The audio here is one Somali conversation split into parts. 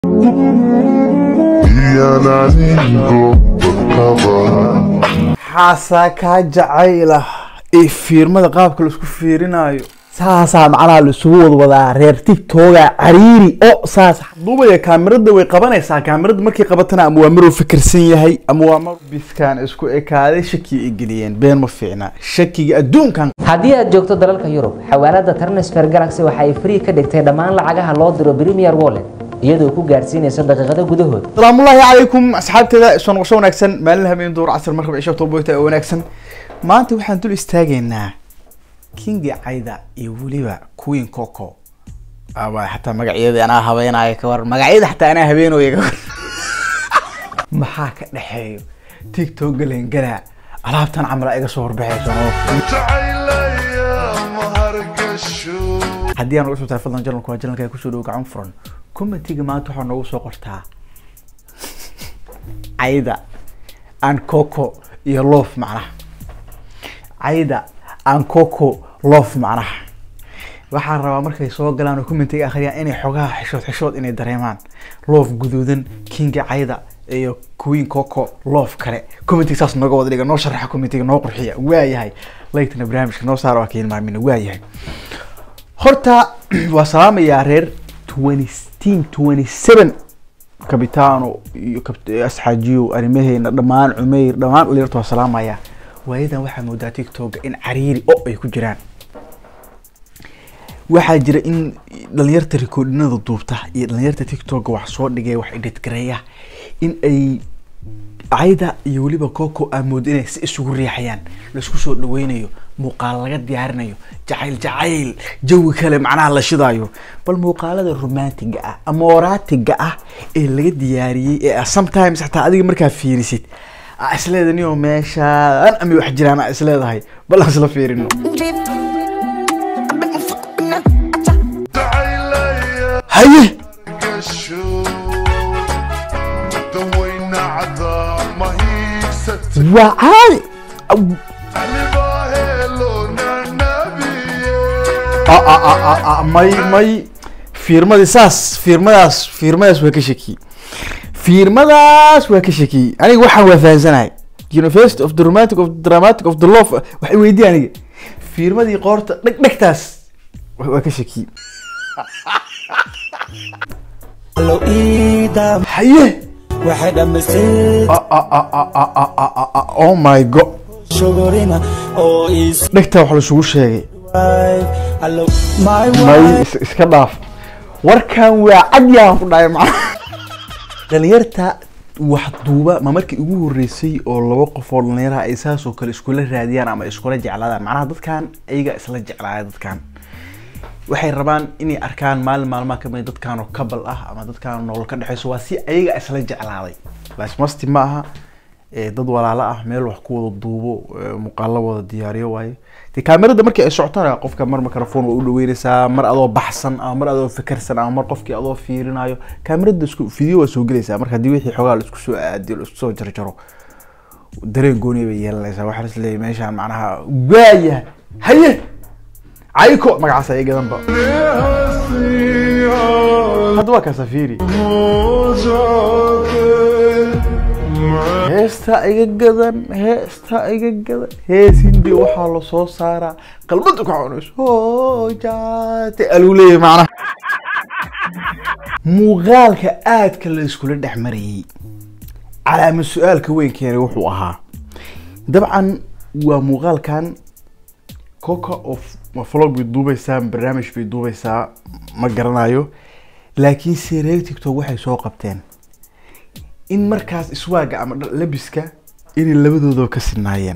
xaasaa kaa jacayla ee fiirmada qaabka laisku fiirinayo saasaa macnaha laisugu wadwadaa reer tigtoga cariiri o saas duubaya kaamirada way qabanaysaa kaamirada markay qabatana ama waa maruu fikirsan yahay ama waa mar biskaan isku ekaaday shaki ay geliyeen been ma fiicna shakiga adduunkan haddii aad joogto dalalka yurub xawaalada transfer galaxy waxa ay free ka dhigtay dhammaan lacagaha loo diro premier wallet iyadoo ku gaarsiinaysa daqiiqado gudahood salaamullaahi calaykum asxaabteeda soo noqosho wanaagsan maalin habeen duur casar markaba cisho toboyta oo wanaagsan maanta waxaan dul istaagaynaa kingi cayda iyo weliba queen coco aba xataa magacyada anaa habeenayo ka war magacyada xataa anaa habeenooya ka war maxaa ka dhexeeyo tiktok galengala alaabtan camala iga soo horbaxayso haddii aan uga soo tahay fadlan janalku waa janalka kusoo dhow gacan furan commentiga maanta waxaa noogu soo qortaa cayda aan coco iyo loof macnaha cayda aan coco loof macnaha waxaan rabaa markay soo galaan oo commentiga akhriyaan inay xogaha xishood xishood inay dareemaan loof guduudan kinga cayda iyo queen coco loof kale commentiga saas nooga wada dhiga noo sharaxa commentiga noo qurxiya waayahay laytana barnaamijka noo saara waa ka hilmaamina waayahay horta waa salaamayaa reer twenty twenty seven kabitaano iyo asxaajiyo arrimaheena dhammaan cumeyr dhammaan dhalinyarta waa salaamaya waayadan waxaa moodaa tiktoka in cariiri o ay ku jiraan waxaa jira in dhalinyarta rikoodhinada duubta iyo dhalinyarta tiktoka wax soo dhigay wax idhidgareeya in ay cayda iyo weliba coco aa moodo inay si isugu riixayaan laisku soo dhaweynayo muuqaal laga diyaarinayo jacayl jacayl jawi kale macnaha la shidaayo bal muuqaalada romantiga ah ama oraatiga ah ee laga diyaariyey ee sometimes xataa adiga markaa fiirisid aa isleeda niyo meeshaan ama wax jiraan aa isleedahay bal aan isla fiirino haye waa caadi may may fiirmadii saas fiirmadaas fiirmadaas waa ka shakiyey fiirmadaas waa ka shakiyey aniga waxaan waa fahansanahay university of the romantic of the dramatic of the love waxay weydiye aniga fiirmadii qoorta dheg dhegtaas waa ka shakiyey haye waxay dhammaysay oh my god shogorina oo is dhegtaa wax laisugu sheegay allo my may wife is- iska dhaaf warkan waa cadyaan ku dhahay macna dhalinyarta wax duuba ma markii ugu horeysay oo laba qof oo dhalinyaraha ay saas oo kale iskula raadiyaan ama iskula jeclaadaan macnaha dadkan ayaga isla jeclaaya dadkan waxay rabaan inay arkaan maalin maalmaha kamid dadkan oo kabal ah ama dadkan nolol ka dhexeyso waa si ayaga isla jeclaaday lasmasti ma aha ee dad walaalo ah meel wax ku wada duubo ee muuqaalo wada diyaariyo waaye de kaamirada markii ay socotana qofka mar microphone waa u dhaweyneysaa mar adoo baxsan ama mar adoo fikirsan ama mar qofkii adoo fiirinayo kaamirada isku video waa soo gelaysaa marka haddii wixii xogaa la isku soo aadiyo la isku soo jarjaro dareen gooni bay yeelanaysaa waxaa is leeyahay meeshaan macnaha waaya haye cayko magacaas ay gadanba hadda waa kasafiri heesta iga gadan heesta iga gadan heesindi waxaa lasoo saaraa qalbada ka cunayso hoojaate aluu leeyahay macnaha muuqaalka aadka la iskula dhex marayay calaamad su-aalka weyn keenay wuxuu ahaa dabcan waa muuqaalkan coca of ma vlog bay duubeysaa ma barnaamij bay duubeysaa ma garanayo laakiin se reer tiktok waxay soo qabteen in markaas iswaaga ama dha- labiska inay labadooda ka sinaayeen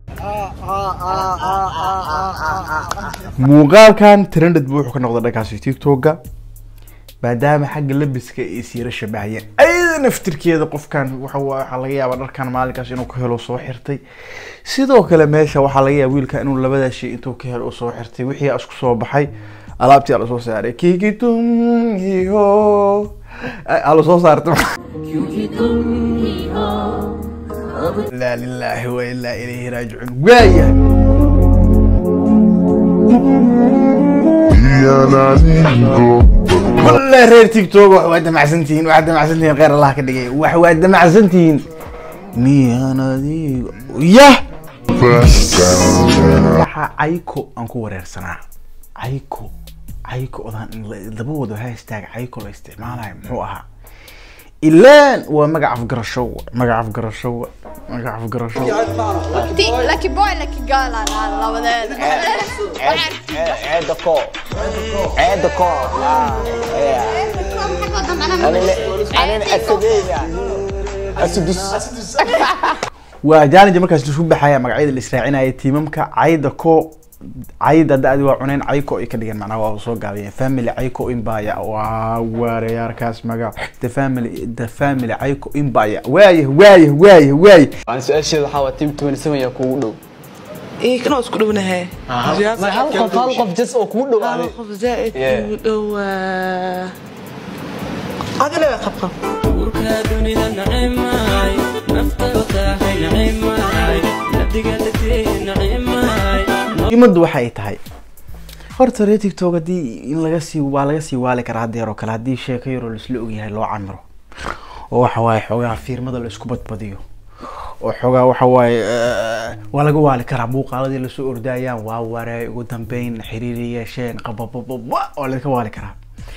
muuqaalkan trended bu wuxuu ka noqday dhankaasi tiktoka maadaama xagga labiska ay siira shabahayeen ayada naftirkeeda qofkan waxa waa- waxaa laga yaabaa dharkan maalinkaas inuu ka helo soo xirtay sidoo kale meesha waxaa laga yaaba wiilka inuu labadaa shay intuu ka helo uu soo xirtay wixii isku soo baxay alaabtii ala soo saaray kikitum hiho ala soo saartay laa lilaahi wa ilaa ilayhi raajicuun waayahay Io la lingo wallahi reer tiktok wax waa damacsantihiin waxaad damacsantihiin kheyr allah ka dhigay wax waa damacsantihiin miyaan adiga yah waxa cayko aan ku wareersanaa cayko cayko odaan in la- laba wado hashtag cayko la isticmaalayo muxuu ahaa ilaan waa magac afgarasho wa magac afgarasho wa magac afgarasho Lucky boy, lucky girl, la la la wadaad. عيد كو عيد كو انا اسدين اسدس waa jaanija markaas laisku baxaya magacyada la israacinaya tiimamka cayda ko cayda da-di waa cuneen cayko ay ka dhigeen macnaha waa soo gaabiyeen family cayko imbaya waa waareyaarkaas magac the family the family cayko imbaya waaye waaye waaye waaye aan su-aasheeda waxaa waa team 27 yaa kuugu dhow إيه كنا اسكت منها ma hal qof hal qof jas oo kugu dhowaaday خوف زائد Yeah. و هذا لا خب خب muhiimadu waxay tahay horta reer tiktok haddii in laga sii waa laga sii waali karaa haddeer oo kale haddii sheeko yaroo laisla ogyahay loo camiro oo waxa waaye xoogaa fiirmada laisku badbadiyo oo xoogaa waxa waaye eh, waa laga waali karaa muuqaaladii lasoo ordaayaan waa waree ugu dambeyn xiriiri yeesheen qababababa waa laga waali karaa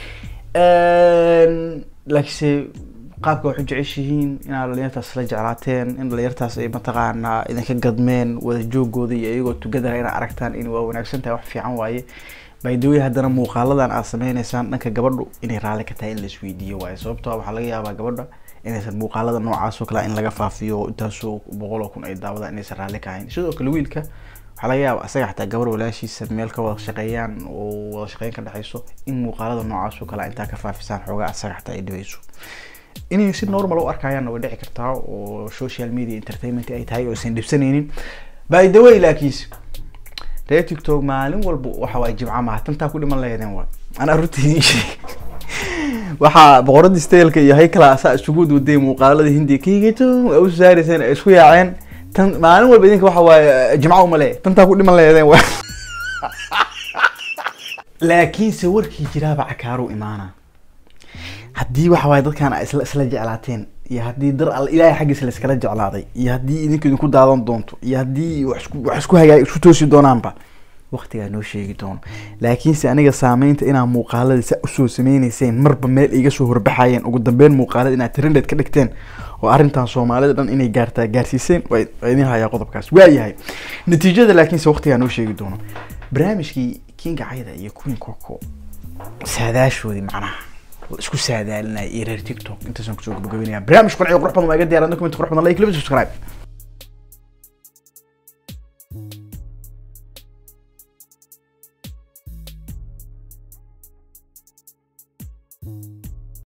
Een, laakiinse qaabka waxu jeceshihiin inaad dhalinyartaas la jeclaateen in dhalinyartaas ay mataqaanaa idinka gadmeen wada joogooda iyo iyagoo tugadara inaad aragtaan in waa wanaagsan tahay wax fiican waaye baydawey haddana muuqaaladan aad sameyneysaan dhanka gabadhu inay raalli ka tahay in la isweydiiyo waaye sababtoo ah waxaa laga yaabaa gabadha inaysan muuqaalada noocaas oo kale in laga faafiyo intaasoo boqol oo kun ay daawadaan inaysan raalli ka ahayn sidoo kale wiilka waxaa laga yaabaa asaga xataa gabar walaashiisa meel ka wada shaqeeyaan oo wada shaqeyn ka dhexeyso in muuqaalada noocaas oo kale intaa ka faafisaan xoogaa asaga xataa ay dhibayso inay si normal u arkayaanna way dhici kartaa oo social media entertainment ay tahay oo aysan dhibsanaynin by the way laakiinse reer tiktok maalin walba waxa waay jimca maaha tantaa ku dhiman lahaydeen waa anaa runtii idiin sheegay waxaa boqoradii staylka iyo haykala asaa isugu waday muuqaalada hindiga kiigato waa u saarayseen ay isku yaaceen tan maalin walba idinka waxa waaye jimca uma leeyahay tantaa ku dhiman lahaydeen waa laakiinse warkii jiraaba cakaaru imaana haddii waxa waaye dadkaan ay isla isla jeclaateen iyo haddii dar al ilaahay xaggiisa layskala jeclaaday iyo haddii idinku idinku daadan doonto iyo haddii wax isku wax isku hagaag isku toosi doonaanba waqtigaa noo sheegi doono laakiinse aniga saameynta inaa muuqaalada sa usoo sameyneyseen marba meel iga soo horbaxayeen ugu dambeyn muuqaalada inaad trended ka dhigteen oo arrintan soomaalida dhan inay gaartaa gaarsiiseen waa waa idin hayaa qodobkaas waayahay natiijada laakiinse waqtigaa noo sheegi doono barnaamijkii kinga cayda iyo queen coco saadaashoodii macnaha oo isku saadaalinaya iyo reer tiktok intaasaan kusoo gabagabeynaya barnaamij qanciyo qurux badan waa iga diyaaran document qurux badan like laba subscribe